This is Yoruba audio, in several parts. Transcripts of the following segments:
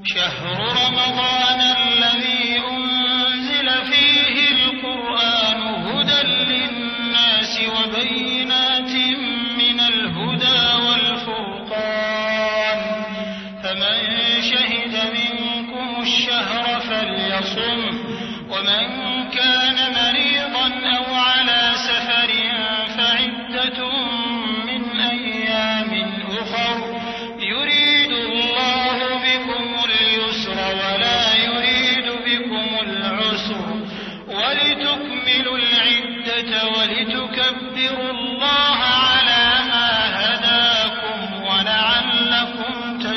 شهر رمضان الذي أنزل فيه القرآن هدى للناس وبينات من الهدى والفرقان فمن شهد منكم الشهر فليصم ومن كان مريضا أو على سفر فعدة من أيام أخر يريد الله بكم اليسر ولا يريد بكم العسر ولتكملوا العدة ولتكبروا الله على ما هداكم ولعلكم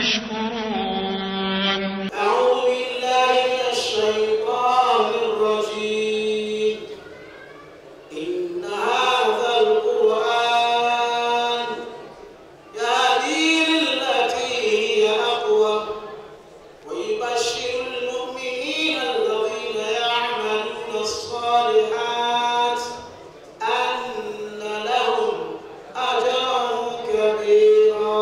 تشكرون أعوذ بالله من الشيطان الرجيم إن هذا القرآن يهدي للتي هي أقوى ويبشر المؤمنين الذين يعملون الصالحات أن لهم أجرا كبيرا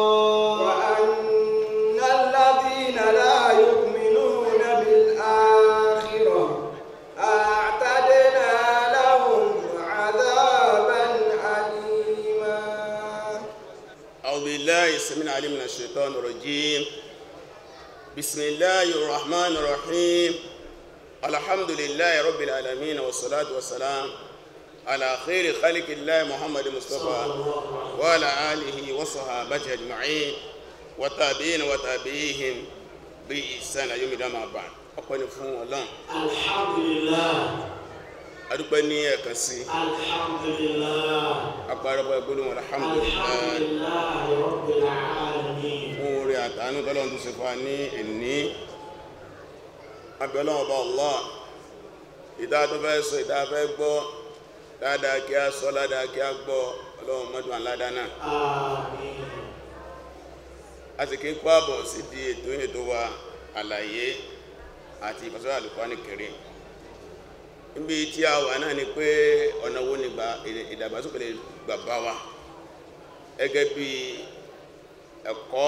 وأن الذين لا يؤمنون بالآخرة أعتدنا لهم عذابا أليما أعوذ بالله السميع العليم من الشيطان الرجيم بسم الله الرحمن الرحيم الحمد لله رب العالمين والصلاة والسلام على خير خلق الله محمد مصطفى وعلى آله وصحابته أجمعين وتابعين وتابعيهم بإحسان يوم الدين ما بعد ọpẹ́ ni fún Ọlọ́run Alhamdulillah. adúpẹ́ ní ẹ̀kan sí Alhamdulillah. apárọpọ̀ gbólóhùn alhamdulillah Alhamdulillah Rabbil Alamin. fún orí àtàánú tọ́lọ́run tó ṣe fún wa ní ẹ̀ní abẹ́lọ́wọ́ ọba Allah ìdá tó fẹ́ sọ ìdá fẹ́ gbọ́ dáadáa kí a sọ ládàá kí a gbọ́ ọlọ́run mọ́dún aládá náà Àmín. a sì kí ń kó àbọ̀ sí di ètò ètò wa àlàyé àti ìfọ́sọ́rọ̀ Al-Qur'ani Karim níbi tí a wà náà ni pé ọ̀nà wo ni gbà- ìdàgbàsókè lè gbà bá wa gẹ́gẹ́ bí ẹ̀kọ́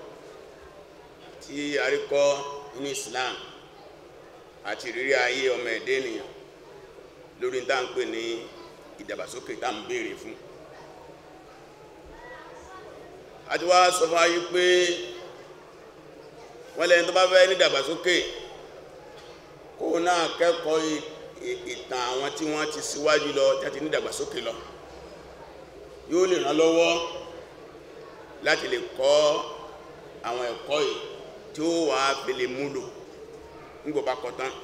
tí a rí kọ́ ní Islam àti ìrírí ayé ọmọ ẹ̀dẹ́ ènìyàn lórí tá à ń pè ní ìdàgbàsókè tá à ń béèrè fún a ti wá sọ fún ayé pé wọ́n lẹ́yìn tó bá fẹ́ ní ìdàgbàsókè kó náà kẹ́kọ̀ọ́ ì- ì- ìtàn àwọn tí wọ́n ti síwájú lọ tí a ti ní ìdàgbàsókè lọ yóò lè ràn lọ́wọ́ láti lè kọ́ àwọn ẹ̀kọ́ yìí tí ó wà fi lè múlò nígbò bá kọ́ tán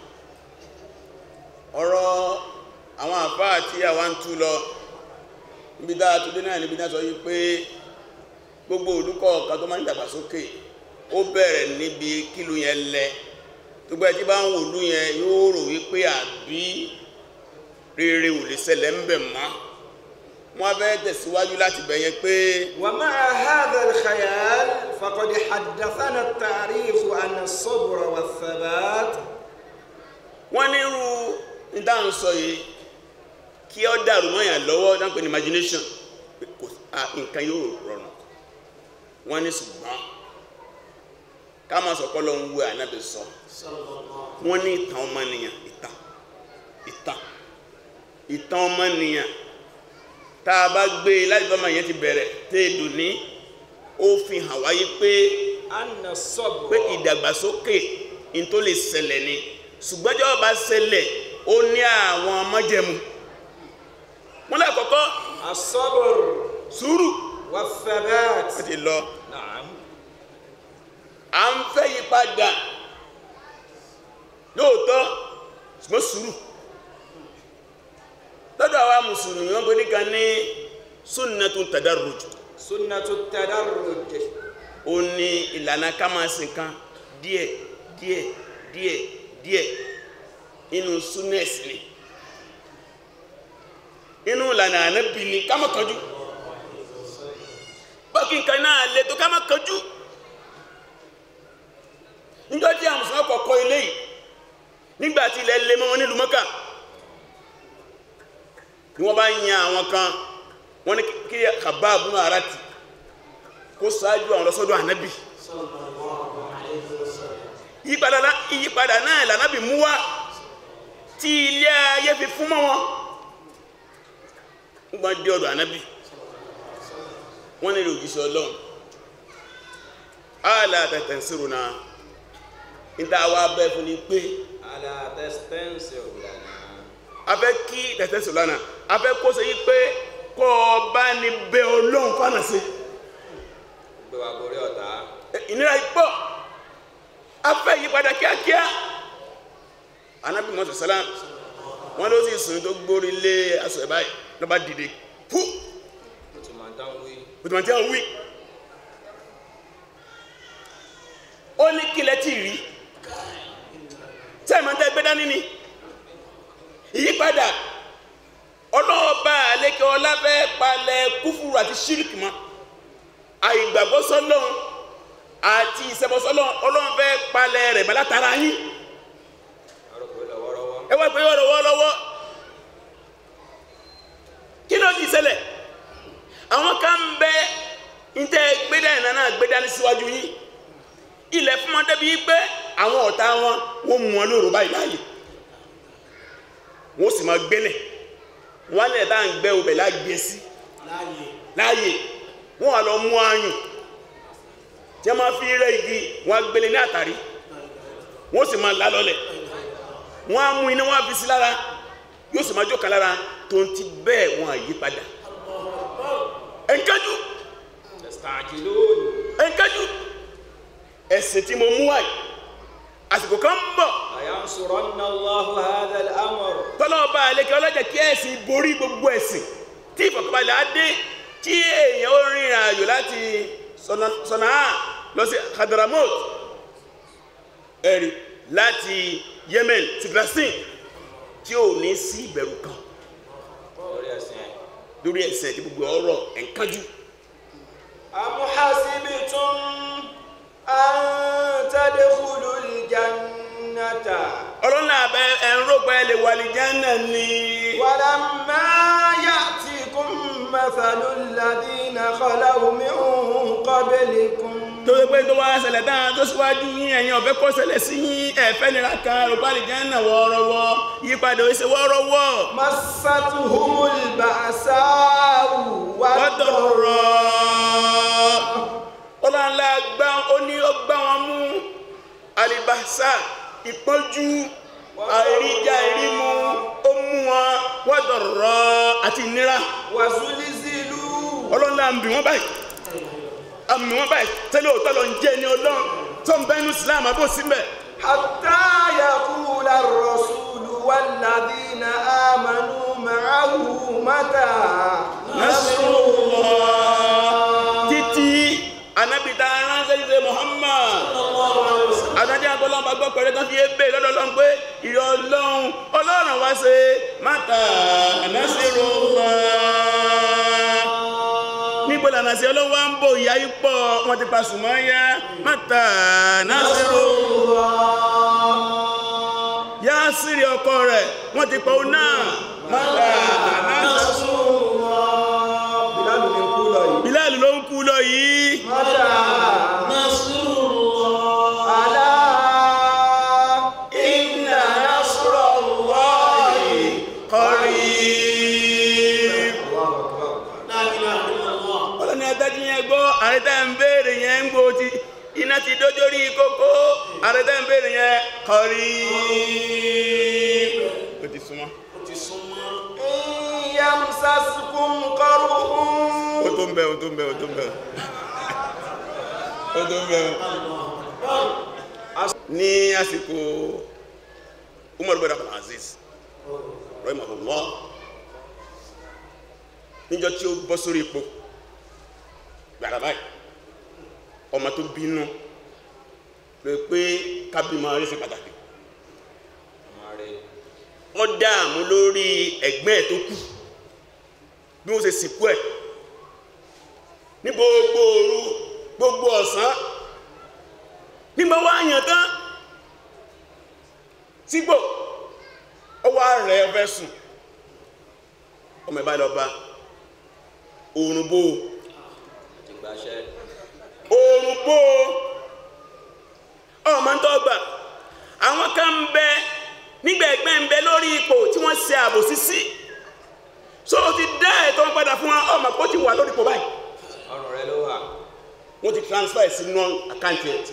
ọ̀rọ̀ àwọn àfáà tí àwa ń tú lọ níbi dáa tó dé náà níbi náà sọ yí pé gbogbo olùkọ́ ọ̀kan tó máa ń dàgbàsókè ó bẹ̀rẹ̀ níbi kílù yẹn lẹ tó gbẹ́ tí bá ń wò lú yẹn yóò rò wípé àbí rere ò lè ṣẹlẹ̀ ń bẹ̀ mọ́ wọ́n fẹ́ tẹ̀síwájú láti bẹ̀yẹn pé ومع هذا الخيال فقد حدثنا التاريخ عن الصبر والثبات wọ́n nírú ìdáhùn sọ yìí kí ọ dàrú mọ́yàn lọ́wọ́ dáńpẹ́ ní imagination pé kò à, nǹkan yóò rọrùn wọ́n ní ṣùgbọ́n ká máa sọ̀kọ́ lọ ń wé ànábì sọ Sallallahu wọ́n ní ìtàn ọmọnìyàn ìtàn ìtàn ìtàn ọmọnìyàn tá a bá gbé e láti bá ọmọ yẹn ti bẹ̀rẹ̀ téèdù ní ó fi hàn wáyé pé أن الصبر pé ìdàgbàsókè in tó lè ṣẹlẹ̀ ni ṣùgbọ́n tí ó bá ṣẹlẹ̀ ó ní àwọn májẹ̀mú wọ́n lákọ̀ọ́kọ́ الصبر sùúrù والثبات wọ́n ti lọ نعم à ń fẹ́ yí padà lóòótọ́ ṣùgbọ́n sùúrù lọ́dọ̀ àwa mùsùlùmí wọ́n gbé nìkan ní sunnatun tadarruj سنة التدرج ó ní ìlànà ká máa sìn kan díẹ̀ díẹ̀ díẹ̀ díẹ̀ inú súnẹ́sì ni inú ìlànà ànábì ni ká má kánjú bákí nǹkan náà lè tó ká má kánjú níjọ́ tí àwọn mùsùlùmí kọ̀ọ̀kọ́ ilé yìí nígbàtí ilẹ̀ lè mọ́ wọn nílùú Mọ́kà ni wọ́n bá yan àwọn kan wọ́n ní kí Khabbab ibn Arat kó ṣáájú àwọn lọ́sọ́dọ̀ ànábì sallallahu alayhi wa sallam. ìyípadà lá- ìyípadà náà lànàbì mú wá tí ilé ayé fi fún mọ́ wọn ń gbọ́n dé ọ̀dọ̀ ànábì wọ́n nílò òjíṣẹ́ ọlọ́run ààlà tẹ̀tẹ̀ sírò náà níta wá bẹ́ fún ni pé ala tẹ́sítẹ́ǹsì ọ̀gbìnà a fẹ́ kí tẹ̀tẹ̀ sírò lánàá a fẹ́ kó ṣe yí pé kọ́ ọ bá ní bẹ ọlọ́run fánà sí gbé wa gorí ọ̀tá ìnira ipọ̀ a fẹ́ yípadà kíákíá ànábì mọ́tò sálám wọ́n ló sì sùn tó gbórí lé aṣọ ẹ̀ báyìí lọ́ba dìde fú ó ti máa dán wí òtùmọ̀ tí a wí ó ní kílẹ̀ tí rí tí a máa ń tẹ́ gbé dání ni ìyípadà ọlọ́ọ̀bá àlékẹ́ ọlábẹ́ palẹ̀ kúfùrù àti ṣíríkì mọ́ àìgbàgbọ́ sọ́lọ́run àti ìṣẹbọ sọ́lọ́run ọlọ́run fẹ́ palẹ̀ rẹ̀ mọ́ látara yín arúgbó lọ́wọ́rọ́wọ́ ẹ wá pé ọ̀rọ̀ lọ́wọ́ kí ló ti ṣẹlẹ̀ àwọn kan ń bẹ ntẹ gbéra ìná náà gbéra ní síwájú yín ilẹ̀ fún wọn débi pé àwọn ọ̀tá wọn wọ́n mú wọn lóru báyìí láàyè wọ́n sì máa gbélẹ̀ wọ́n lẹ̀ tá à ń gbẹ́ obẹ̀ láàgbé sí láàyè láàyè wọ́n wà lọ mú ayùn tí wọ́n máa fi rẹ́ igi wọ́n á gbélé ní àtàrí wọ́n sì máa lá lọ́lẹ̀ wọ́n á mú iná wọ́n á fi sí lára yóò sì máa jókòó lára tó ń ti bẹ́ẹ̀ wọ́n á yí padà ẹ̀ńkájú tẹ̀sítàjì lónìí ẹ̀ńkájú ẹ̀sìn tí mo mú wáyé àsìkò kan ń bọ̀ àyànṣùrọ̀nà Allahu hadha al-amr tọ́lọ́ọ̀bá àlekẹ́ ọlọ́jà kí ẹ̀sìn borí gbogbo ẹ̀sìn tí ìfọ̀kànbalẹ̀ á dé tí èèyàn ó rìnrìn àjò láti Sọ̀nà- Sọ̀nàá lọ sí Hadramaut ẹ̀rì láti Yemen sí Palestine tí ò ní sí ìbẹ̀rù kan lórí ẹ̀sìn ẹ̀ lórí ẹ̀sìn tí gbogbo ọ̀rọ̀ ẹ̀ńkájú am hasibtum an tadkhulul jannata ọlọ́nà abẹ́ ẹ̀ńrọ̀gbẹ́ lè wà lè jẹ́nà ni walamma ya'tikum mathalul ladhina khalaw min qablikum tó yẹ pé tó wá ṣẹlẹ̀ dáa tó síwájú yín ẹ̀yin ọ̀fẹ́ kó ṣẹlẹ̀ sí yín ẹ̀fẹ́ nira kan rògbà lè jẹ́nà wọ́ọ́rọ́wọ́ yípadà ó ṣe wọ́ọ́rọ́wọ́ massatuhumul ba'sa'u wọ́dọ̀rọ̀ ọlọ́nlá gbá ó ní ó gbá wọn mú alibasa ìpọ́njú àìríjà ìrímu ó mú wọn wọ́dọ̀rọ̀ àti ìnira wazulzilu ọlọ́nlá ń bì wọ́n báyìí àmì wọ́n báyìí tẹ́lẹ̀ òótọ́ lọ ń jẹ́ ní ọlọ́run tó ń bẹ́nu Islam àbó síbẹ̀ حتى يقول الرسول والذين آمنوا معه متى نصر الله títí anábìtá ránṣẹ́ ṣe Muhammad adájọ́ agbọ́lọ́n bá gbọ́ pẹ̀lú tán fi ébè lọ́dọ̀ ọlọ́run pé ìrọ̀ ọlọ́run ọlọ́run wá ṣe mátà nasirullah níbo lànà sí ọlọ́run wá ń bò ìyá ipò wọn ti pa sùmọ́yá mátà nasirullah yá sírí ọkọ rẹ̀ wọ́n ti pa òun náà mátà nasirullah بلال من كولوي Bilal ló ń kú lọ yìí متى ألا إن نصر الله qarib الله أكبر la ilaha illallah ọlọ́ni adájú yẹn gbọ́ àrẹ́tà ń béèrè yẹn ń gbò tí iná ti dójórí kókó àrẹ́tà ń béèrè yẹn qarib ó ti súnmọ́ ó ti súnmọ́ إن يمسسكم قرح ó tó ń bẹ ó tó ń bẹ ó tó ń bẹ ó tó ń bẹ ní àsìkò Umar bin Abdul Aziz rahimahullah níjọ́ tí ó bọ́ sórí ipò gbàrà báyìí ọmọ tó bínú ló pé kábímọ rí sí pàtàkì ó dáàmú lórí ẹ̀gbẹ́ ẹ̀ tó kù bí wọ́n ṣe sìnkú ẹ̀ ní gbogbo òru gbogbo ọ̀sán nígbà wá yàn tán sígbò ọwọ́ rẹ̀ ọfẹ́ sùn ọmọ ìbá lọ bá oòrùn bó ìgbàṣẹ́ oòrùn bó ọmọ ń tọ́gbà ṣe àbòsí sí so o ti dá ẹ̀tọ́ wọn padà fún wa ọmọ kó ti wà lórí ipò báyìí ọrùn rẹ ló wà wọ́n ti transfer sínú àkáǹtì ẹ̀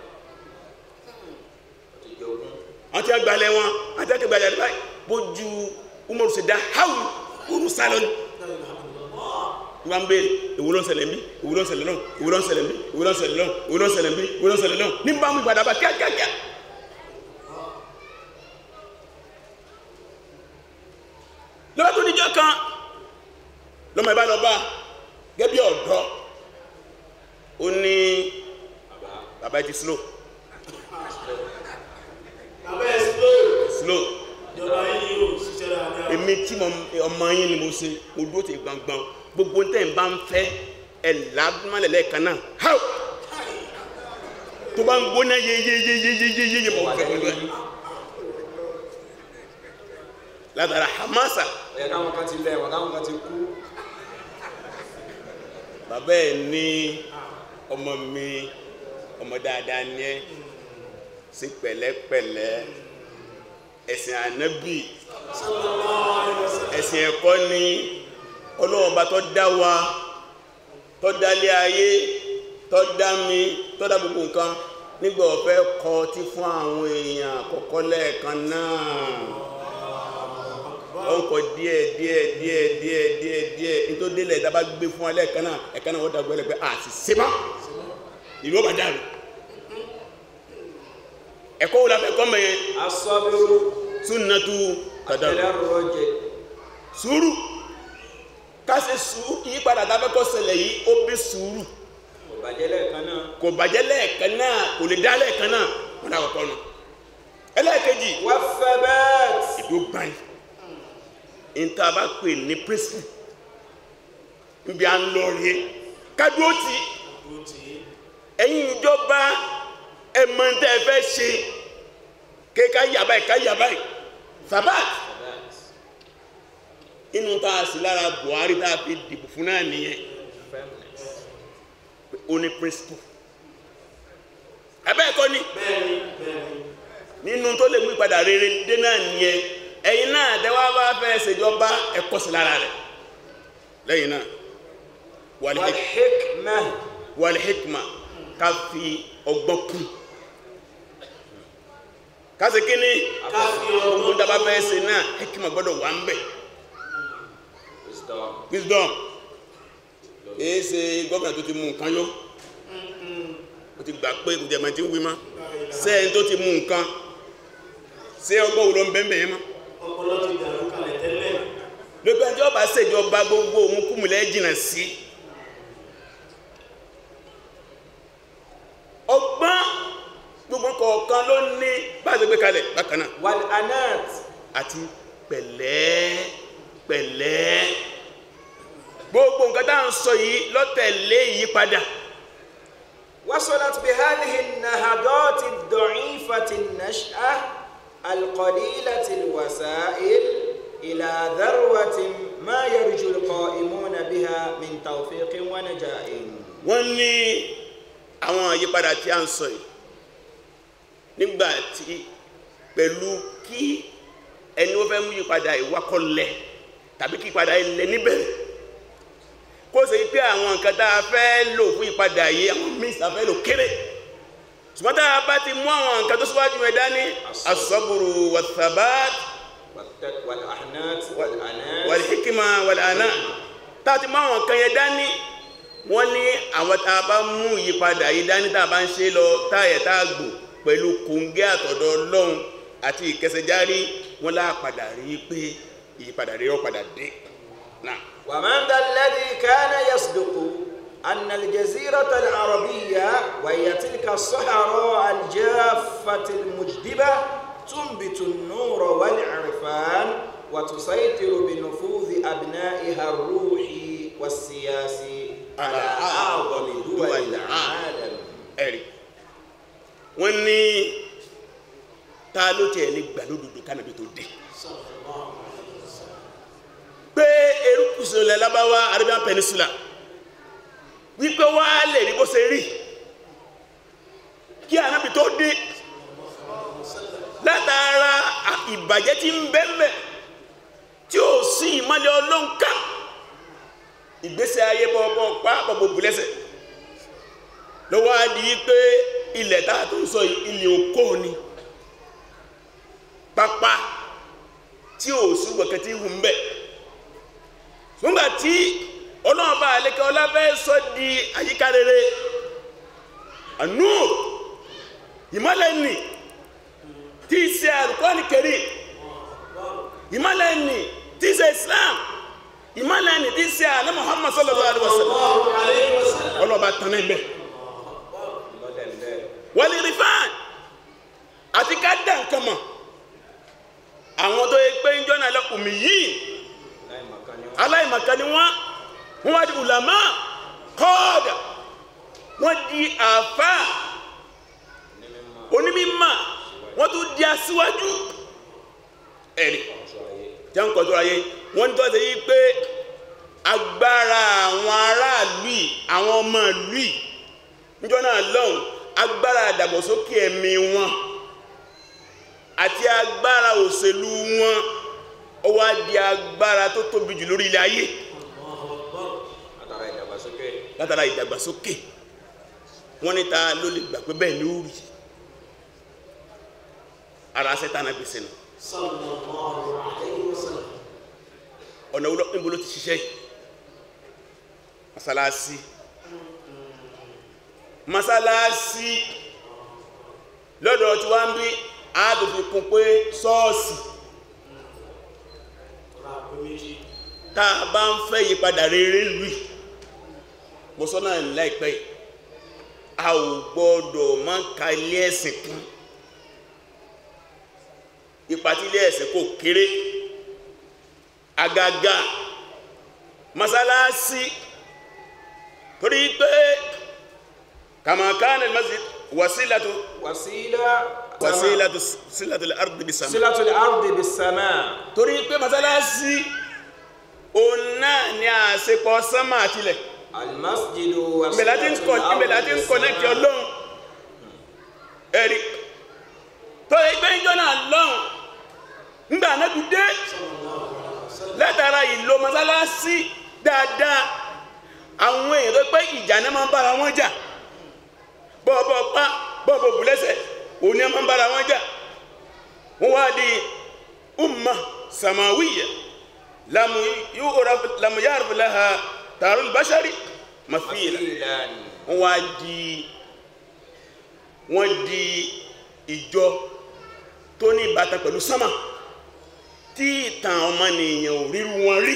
ti jogún wọ́n ti gbalẹ̀ wọn wọ́n ti gbalẹ̀ rẹ̀ báyìí bójú umaru ṣe dá háwù kúrú sálọ ni wọ́n ń béèrè èwo ló ń ṣẹlẹ̀ ń bí èwo ló ń ṣẹlẹ̀ náà èwo ló ń ṣẹlẹ̀ ń bí èwo ló ń ṣẹlẹ̀ náà èwo ló ń ṣẹlẹ̀ ń bí èwo ló ń ṣẹlẹ̀ náà ní bá mú ìgbàdá bá kíákíákíá lọ́wọ́ tó níjọ́ kan lọ́mọ ìbá lọ bá gẹ́bí ọ̀dọ́ ó ní bàbá ẹ ti slow Bàbá ẹ̀ slow. slow Ìjọba yín yóò ṣiṣẹ́ dáadáa. èmi tí mo ọmọ yín ni mo ṣe mo dúró ti gbangban gbogbo tẹ́ ń bá ń fẹ́ ẹ̀ lágbọ́nlẹ̀ lẹ́ẹ̀kan náà háù tó bá ń gbóná yeyeyeyeyeye mọ̀ fẹ́ pẹ̀lú ẹ̀ látara hamasa ẹ̀yà káwọn kan ti lẹ̀ wọ́n káwọn kan ti kú bàbá ẹ̀ ní ọmọ mi ọmọ dáadáa ní ẹ sí pẹ̀lẹ́pẹ̀lẹ́ ẹ̀sìn ànábì ẹ̀sìn ẹ̀kọ́ ni ọlọ́run bá tó dá wa tó dálé ayé tó dá mi tó dá gbogbo nǹkan nígbà ọ̀fẹ́ kọ tí fún àwọn èèyàn àkọ́kọ́ lẹ́ẹ̀kan náà ó ń kọ díẹ̀ díẹ̀ díẹ̀ díẹ̀ díẹ̀ díẹ̀ nítorí délẹ̀ ìdábà gbé fún wa lẹ́ẹ̀kan náà ẹ̀kan náà wọ́n dàgbọ́ ẹlẹ́gbẹ́ àti sèmá ìlú ọba dàrú ẹ̀kọ́ wo la fẹ́ kọ́ mẹ́yẹn asọ́bírú sunnatu tadaru àtẹlẹ́rọ̀jẹ̀ sùúrù káṣe sùúrù ìyípadà tá a fẹ́ kọ́ ṣẹlẹ̀ yìí ó bí sùúrù kò bàjẹ́ lẹ́ẹ̀kan náà kò bàjẹ́ lẹ́ẹ̀kan náà kò lè dá lẹ́ẹ̀kan náà wọn dà kọ́kọ́ nù ẹlẹ́ẹ̀kejì wà fẹ́bẹ́ẹ̀t ìdó gbáyì níta bá pè ní principle níbi à ń lọ rí kádúró tì í Ó ti ẹ̀yin ìjọba ẹ̀mọ̀ tẹ́ ẹ fẹ́ ṣe ké ká yà báyìí ká yà báyìí sabat inú tá a sì lára Buhari tá a fi dìbò fún náà nìyẹn ó ní principle ẹ̀bẹ́ ẹ̀kọ́ ni bẹ́ẹ̀ni bẹ́ẹ̀ni. nínú tó lè mú ìpadà rere dé náà nìyẹn ẹ̀yin náà tẹ́wọ́ bá fẹ́ ṣèjọba ẹ̀kọ́ sí lára rẹ̀ lẹ́yìn náà wàlẹ́ wàlhíkmà wàlẹ́ hikma ká fi ọgbọ́n kún ká ṣe kí ni Ká fi gbogbo ọgbọ́n dábàá fẹ́ ṣe náà hikma gbọ́dọ̀ wà ń bẹ̀ wisdom wisdom èyí ṣe gómìnà tó ti mú nǹkan yó ó ti gbà pé kò jẹ́ ẹ̀mọ́ tí ń wí mọ́ sẹ́yìn tó ti mú nǹkan ṣé ọgbọ́n wo ló ń bẹ́ẹ̀ bẹ́ẹ̀ mọ́ Ọpọlọ ti dàrú kalẹ̀ tẹ́lẹ̀. lópin ẹjọ́ bá ṣèjọba gbogbo òmùkúmùlẹ̀ jìnà sí ọgbọ́n gbogbo kọ̀ọ̀kan ló ní bá ṣe gbé kalẹ̀ bákan náà wàlánàt àti pẹ̀lẹ́ pẹ̀lẹ́ gbogbo nǹkan tá à ń sọ yìí lọ́tẹ̀lé ìyípadà وصلت بهذه النهضات الضعيفة النشأة القليلة الوسائل إلى ذروة ما يرجو القائمون بها من توفيق ونجاح wọ́n ní àwọn àyípadà tí a ń sọ yìí nígbà tí pẹ̀lú kí ẹni ó fẹ́ mú yípadà ìwákọ̀lẹ̀ tàbí kí ìpadà ilẹ̀ níbẹ̀rẹ̀ kó ṣe pé àwọn nǹkan tá a fẹ́ lò fún ìpadà yìí àwọn míì tá a fẹ́ lò kéré ṣùgbọ́n tá a bá ti mú àwọn nǹkan tó síwájú ẹ̀ dání asọ́bùrù wàtàbát والت- والأحنات والأنات wàlìhíkìmá wàlànà tá a ti mú àwọn nǹkan yẹn dání wọ́n ní àwọn tá a bá mú ìyípadà yìí dání tá a bá ń ṣe lọ táyẹ̀ tá a gbò pẹ̀lú kòǹgẹ́ àtọ̀dọ̀ ọlọ́run àti ìkẹsẹ̀járí wọ́n lá padà rí i pé ìyípadà rí ọ padà dé náà ومن ذا الذي كان يصدق أن الجزيرة العربية وهي تلك الصحراء الجافة المجدبة تنبت النور والعرفان وتسيطر بنفوذ أبنائها الروحي والسياسي على أعظم دول العالم ẹ̀rí wọ́n ní ta ló tiẹ̀ lè gbà lódodo kánàbí tó dé pé erékùsù ilẹ̀ lábáwá Arabian Peninsula wípé wá lè rí bó ṣe rí kí ànábì tó dé látara ìbàjẹ́ tí ń bẹ́ẹ̀mẹ̀ sí ìmọ́lẹ̀ ọlọ́nkà ìgbésẹ̀ ayé bọ́ọ̀bọ́ pápọ̀ gbogbo lẹ́sẹ̀ lọ́wọ́ á di pé ilẹ̀ táà tó ń sọ ilẹ̀ òkó ni pápá tí ò súgbọ̀kẹ́ tí hù ń bẹ̀ nígbà tí ọlọ́ọ̀bá alẹ́kẹ́ ọlábẹ́ sọ di àyíká rere ànú ìmọ́lẹ̀ nì tí í ṣe Al-Qur'ani Karim ìmọ́lẹ̀ nì tí í ṣe Islam ìmọ́lẹ̀ nì tí í ṣe àná Muhammad sallallahu alaihi wasallam Allahu alayhi wa sallam. ọlọ́ọ̀bá tán náà bẹ́ẹ̀ wọ́n lè fáàn àti ká dá nǹkan mọ̀ àwọn tó yẹ pé ń jọ́nà lọ́kùnmí yìí aláìmọ̀kan ni wọ́n wọ́n wá di ulama kọ́ọ̀dà wọ́n di àfá onímímọ̀ wọ́n tún di aṣíwájú ẹ̀rì jẹ́ ń kọjú ayé wọ́n ń tọ́jú yí pé agbára àwọn aráàlú yìí àwọn ọmọ ìlú yìí níjọ́ náà lọ́hùn agbára àdàgbàsókè ẹ̀mí wọn àti agbára òṣèlú wọn ó wá di agbára tó tóbi jù lórí ilẹ̀ ayé látara ìdàgbàsókè látara ìdàgbàsókè wọ́n ní ta ló lè gbà pé bẹ́ẹ̀ ni ó rí ara sẹ́tànà gbèsè nù Sallallahu alayhi wa sallam. ọ̀nà wúlọ́ níbo ló ti ṣiṣẹ́ yìí masalasi masalasi lọ́dọ̀ tí wọ́n ń bí àádọ́fin kún pé ṣọ́ọ̀ṣì Ra pé méjì. tá a bá ń fẹ́ yípadà rere lù í mo sọ náà láìpẹ́ yìí a ò gbọ́dọ̀ má ka ilé ẹ̀sìn kún ipa tí ilé ẹ̀sìn kò kéré àgàgà masalasi torí pé kàmàkánì masjid wasilatu wàsílà wasilatu silatu al-ardi bis-sama sílátù ardi bis-sama torí pé masalasi òun náà ni àṣepọ̀ sánmà àtilẹ̀ almasjidu ìbẹ̀lá tí ń kọ̀ ìbẹ̀lá tí ń kọ̀nẹ́kì ọlọ́run ẹ̀rí tó ẹgbẹ́ ìjọ náà lọ́run ńgbà anábì dé látara ìlò mọ́sálásí dáadáa àwọn èèyàn tó pẹ́ ìjà náà máa ń bára wọn jà bọ́ọ̀bọ̀ pa bọ́ọ̀bọ̀ bùlẹ́sẹ̀ òun ni a máa ń bára wọn jà wọ́n wá di umma samawiya lamu yu'raf lamu ya'rif laha tarul bashari mathila ìlànà wọ́n wá di wọ́n di ìjọ tó ní ìbátan pẹ̀lú sánmà tí ìtàn ọmọnìyàn ò ríru wọn rí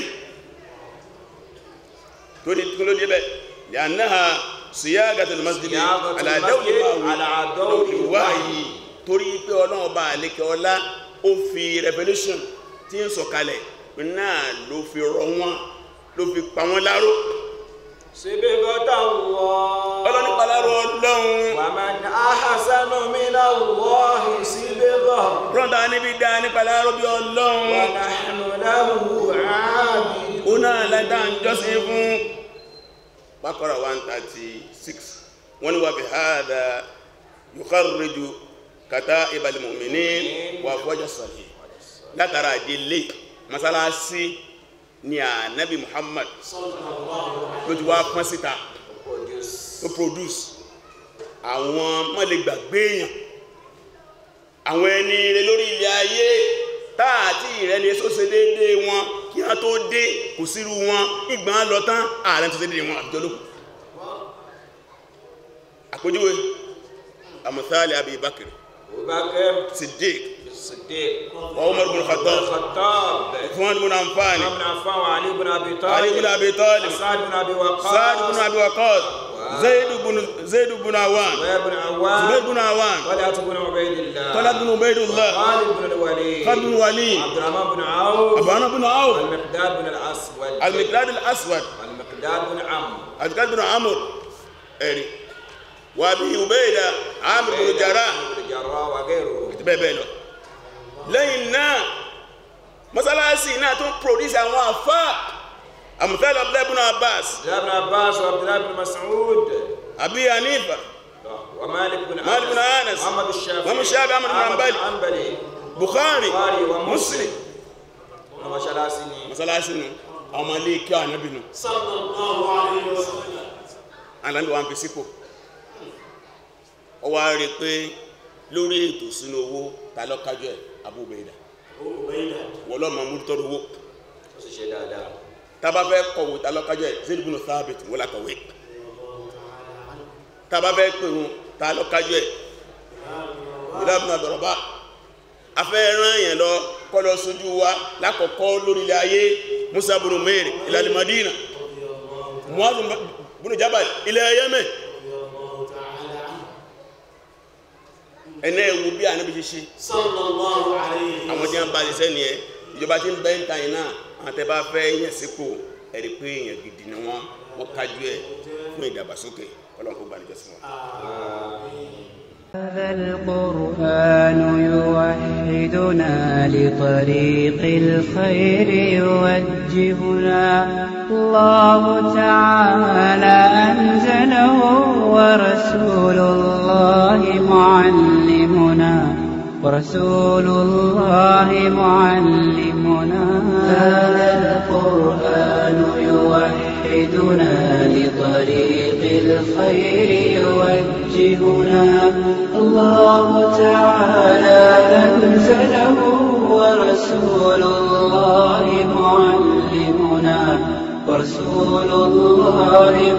tó ní kí ló dé bẹ́ lẹ́ànáà siyagatul masjid Siyagatul ala masjid dawli ala dawli dawli wahyi torí pé ọlọ́run bá àlékẹ́ ọlá ó fi revelation tí ń sọ̀kalẹ̀ náà ló fi rọ wọn ló fi pa wọn láró síbígọ́tà wọ́ ọlọ́run pa láró ọlọ́run wàmán ahasanu minallahi síbígọ́ rọ́ndà níbi dá nípa láró bí ọlọ́run wànàhánú lahu ààbì ó náà lẹ́dá ń jọ́sìn fún Baqara 136 wọ́n ni wà bí hádà yukharriju kata'ibal mu'minin wà fọ́jà sọ̀lẹ̀ látara àdílé masalasi ni ànábì Muhammad ló ti wá pọ́n síta tó produce àwọn mọ́lẹ̀ gbàgbé èèyàn àwọn ẹni rẹ lórí ilẹ̀ ayé táàtì ìrẹni èso ṣe déédéé wọn kí wọ́n tó dé kò sírú wọn ìgbà lọ tán ààrẹ tó ṣe déédéé wọn àbíjọ lókù àpójúwe amùsáàlì Abi Bakr abubakar Siddiq siddiq wa Umar bin Khattab khattab Uthman bin Affan ibn affan wa ali ibn abi Ali bin talib Abi Talib sa'd ibn abi waqqas Sa'd bin Abi Waqqas Zaid bin Zaid bin Awan zubair ibn awwam Zubair bin Awan طلحة بن عبيد الله Talhat bin Ubaydullah خالد بن الوليد Khalid bin Walid عبد الرحمن بن عوف Abana bin Auf المقداد بن الأسود Al-Miqdad al-Aswad المقداد بن عمرو Al-Miqdad bin Amr ẹ̀rí wà bí Ubayda Amr bin Jarrah بن الجراح وغيره àti bẹ́ẹ̀ bẹ́ẹ̀ lọ lẹ́yìn náà mọ́sálásí náà tún produce àwọn àfá àmùtẹ́lẹ̀ Abdullah bin Abbas عبد الله بن عباس وعبد الله بن مسعود Abi Hanifa ومالك بن مالك بن أنس. محمد الشافعي محمد الشافعي، أحمد بن حنبل. حنبلي Bukhari البخاري Muslim ومسلم ومشلاسي mọ́sálásí nu àwọn ọmọ ilé kí ànábì nu sallallahu alayhi wa sallam ànábì wa ń fi sípò ó wá rí i pé lórí ètò sínú owó ta lọ́kájọ́ ẹ̀ Abu Ubaida ó bẹ́ẹ̀dà wọ́n lọ́ọ́ máa múlítọ́rọ̀ owó ó sì ṣe dáadáa tába fẹ́ kọ̀wé ta lọ́kájọ́ ẹ̀ Zaid ibn Thabit wọ́n la kọ̀wé tába fẹ́ pè wọn ta lọ́kájọ́ ẹ̀ Bilal ibn Rabah afẹ́ rán yẹn lọ kọ́ lọ sójú wa lákọ̀ọ́kọ́ lórí ilẹ̀ ayé Musa ibn Umair ila al-Madina Mu'adh ibn Jabal ilẹ̀ Yemen ẹ̀nà ẹ̀wù bí ànábi ṣe ṣe sallallahu alayhi wa àwọn tí wọ́n bá ṣiṣẹ́ nìyẹn ìjọba tí ń bẹ́ ń ta yìí náà àwọn tẹ́ bá fẹ́ yẹn sípò ẹ̀rí pé èèyàn gidi ni wọ́n wọ́n kájú ẹ̀ fún ìdàgbàsókè ọlọ́run kó gbàdúrà sí wọn. هذا القرآن يوحدنا لطريق الخير يوجهنا الله تعالى أنزله ورسول الله معلمنا ورسول الله معلمنا هذا القرآن يوحدنا لطريق الخير يوجهنا الله تعالى أنزله ورسول الله معلمنا ورسول الله